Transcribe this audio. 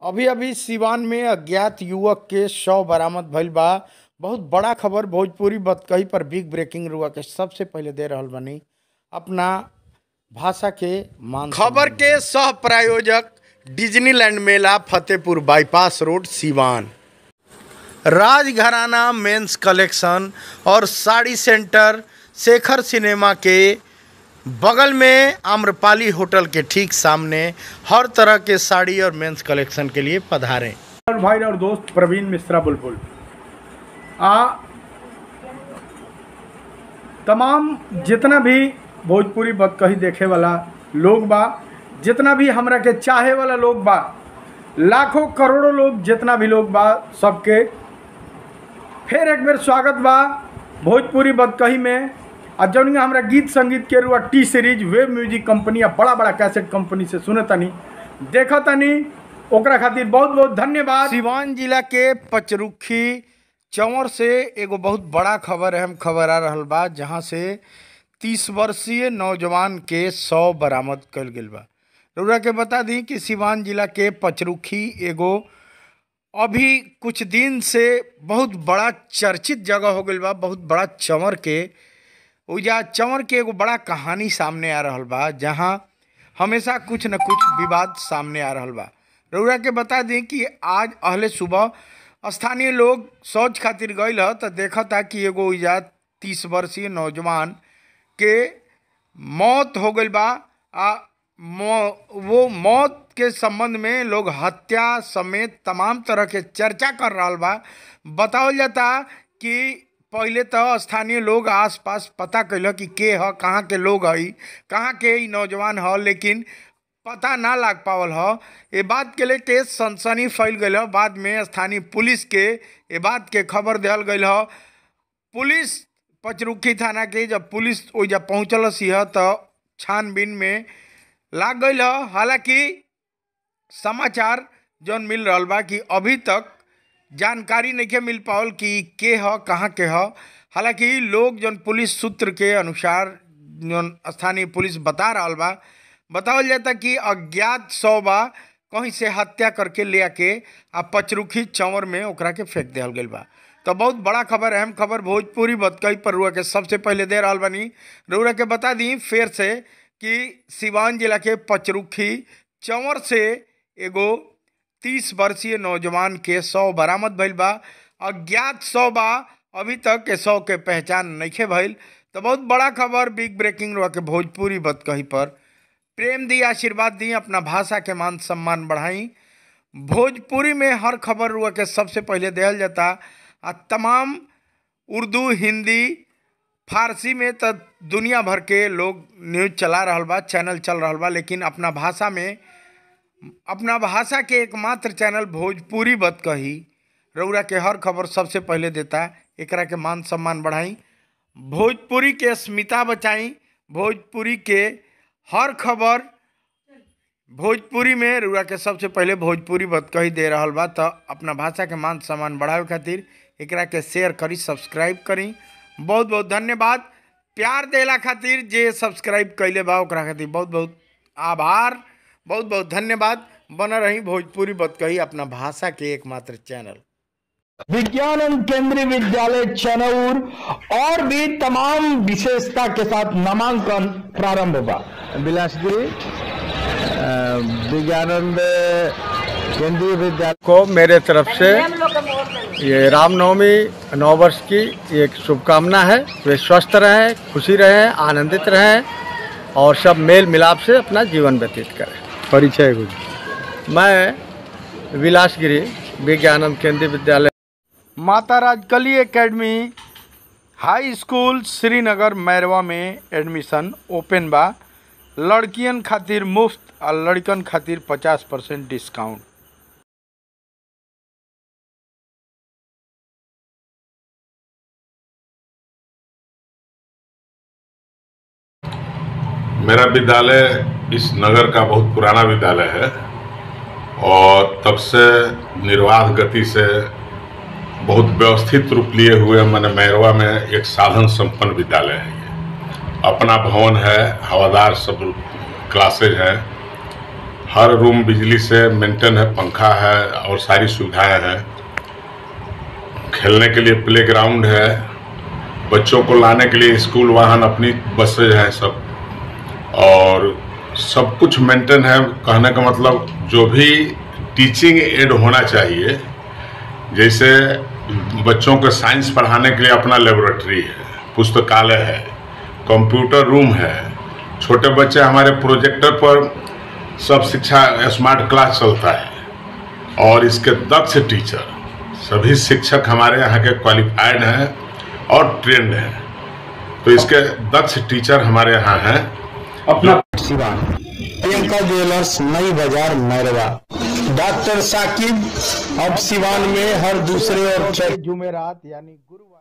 अभी अभी सिवान में अज्ञात युवक के शव बरामद भइल बा बहुत बड़ा खबर भोजपुरी बतकही पर बिग ब्रेकिंग रुआ के सबसे पहले दे रहल बनी अपना भाषा के मान खबर के सह प्रायोजक डिज्नीलैंड मेला Fatehpur bypass road Siwan Rajgharana men's collection और साड़ी सेंटर शेखर सिनेमा के बगल में आम्रपाली होटल के ठीक सामने हर तरह के साड़ी और मेंस कलेक्शन के लिए पधारें और भाई और दोस्त प्रवीण मिश्रा बुलबुल आ तमाम जितना भी भोजपुरी बदकही देखे वाला लोग बा जितना भी हमरा के चाहे वाला लोग बा लाखों करोड़ों लोग जितना भी लोग बा सबके फिर एक बेर स्वागत बा भोजपुरी बदकही में आ जौन हमरा गीत संगीत के रुआ T series web music company या बड़ा बड़ा कैसेट कंपनी से सुने तनी देखा तनी ओकरा खातिर बहुत बहुत धन्यवाद सिवान जिला के पचरुखी चंवर से एगो बहुत बड़ा खबर अहम खबर आ रहल बा जहाँ से तीस वर्षीय नौजवान के सौ बरामद कल गेल बा रउरा के बता दी कि सिवान जिला के पचरुखी एगो अभी कुछ दिन से बहुत बड़ा चर्चित जगह हो गई बा बहुत बड़ा चंवर के ओजा चंवर के एगो बड़ा कहानी सामने आ रहल बा जहाँ हमेशा कुछ न कुछ विवाद सामने आ रहल बा रउरा के बता दें कि आज अहले सुबह स्थानीय लोग शौच खातिर गईल ह तो देखा था कि एगो ओइजा तीस वर्षीय नौजवान के मौत हो गई बा आ मौ- वो मौत के संबंध में लोग हत्या समेत तमाम तरह के चर्चा कर रहा बा बतावल जाता कि पहले तो स्थानीय लोग आसपास पता कैल कि के ह कहाँ के लोग हई कहाँ के ई नौजवान ह लेकिन पता ना लाग पावल ह ये बात के लेके सनसनी फैल गई ह बाद में स्थानीय पुलिस के ये बात के खबर दिहल गई ह पुलिस पचरुखी थाना के जब पुलिस ओइजा पहुँचल सिंह तो छानबीन में लाग गई ह हालांकि समाचार जौन मिल रहल बा कि अभी तक जानकारी नहीं मिल पावल कि के ह कहाँ के ह हालांकि लोग जौन पुलिस सूत्र के अनुसार जौन स्थानीय पुलिस बता रहल बा बतावल जाता कि अज्ञात शव बा कहीं से हत्या करके ले आके आ पचरुखी चंवर में ओकरा के फेंक दिहल गई बा तो बहुत बड़ा खबर अहम खबर भोजपुरी बतकई पर रुआ के सबसे पहले दे रहल बनी रउरा के बता दी फिर से कि सिवान जिला के पचरुखी चंवर से एगो तीस वर्षीय नौजवान के शव बरामद भइल बा अज्ञात शव बा अभी तक के शव के पहचान नइखे भइल तो बहुत बड़ा खबर बिग ब्रेकिंग रुआ के भोजपुरी बतकही पर प्रेम दी आशीर्वाद दी अपना भाषा के मान सम्मान बढ़ाई भोजपुरी में हर खबर रुआ के सबसे पहले दिहल जाता आ तमाम उर्दू हिंदी फारसी में तो दुनिया भर के लोग न्यूज चला रहल बा चैनल चल रहल बा लेकिन अपना भाषा में अपना भाषा के एकमात्र चैनल भोजपुरी बतकही रउरा के हर खबर सबसे पहले देता एकरा के मान सम्मान बढ़ाई भोजपुरी के अस्मिता बचाई भोजपुरी के हर खबर भोजपुरी में रुआ के सबसे पहले भोजपुरी बतकही दे रहल बा तो अपना भाषा के मान सम्मान बढ़ावे खातिर एकरा के शेयर करी सब्सक्राइब करी बहुत बहुत धन्यवाद प्यार देला खातिर जे सब्सक्राइब कैले बा ओकरा खातिर बहुत बहुत आभार बहुत बहुत धन्यवाद बना रही भोजपुरी बतकही अपना भाषा के एकमात्र चैनल विज्ञानंद केंद्रीय विद्यालय चनौर और भी तमाम विशेषता के साथ नामांकन प्रारंभ हुआ बिलासपुरी विज्ञानंद केंद्रीय विद्यालय को मेरे तरफ से ये रामनवमी नौ वर्ष की एक शुभकामना है वे स्वस्थ रहें खुशी रहें आनंदित रहें और सब मेल मिलाप से अपना जीवन व्यतीत करें परिचय कुछ मैं विलासगिरी Vigyanand Kendriya Vidyalaya Mata Rajkali academy high school Srinagar Mairwa में एडमिशन ओपन बा लड़कियन खातिर मुफ्त और लड़कन खातिर पचास परसेंट डिस्काउंट मेरा विद्यालय इस नगर का बहुत पुराना विद्यालय है और तब से निर्वाध गति से बहुत व्यवस्थित रूप लिए हुए मैंने मैरवा में एक साधन संपन्न विद्यालय है ये अपना भवन है हवादार सब क्लासेज हैं हर रूम बिजली से मेंटेन है पंखा है और सारी सुविधाएं हैं खेलने के लिए प्ले ग्राउंड है बच्चों को लाने के लिए स्कूल वाहन अपनी बसेज हैं सब और सब कुछ मेंटेन है कहने का मतलब जो भी टीचिंग एड होना चाहिए जैसे बच्चों को साइंस पढ़ाने के लिए अपना लेबोरेटरी है पुस्तकालय है कंप्यूटर रूम है छोटे बच्चे हमारे प्रोजेक्टर पर सब शिक्षा स्मार्ट क्लास चलता है और इसके दक्ष टीचर सभी शिक्षक हमारे यहाँ के क्वालिफाइड हैं और ट्रेंड हैं तो इसके दक्ष टीचर हमारे यहाँ हैं अपना सिवान प्रियंका ज्वेलर्स नई बाजार मैरवा डॉक्टर साकिब अब सिवान में हर दूसरे और चौथे जुमेरात यानी गुरुवार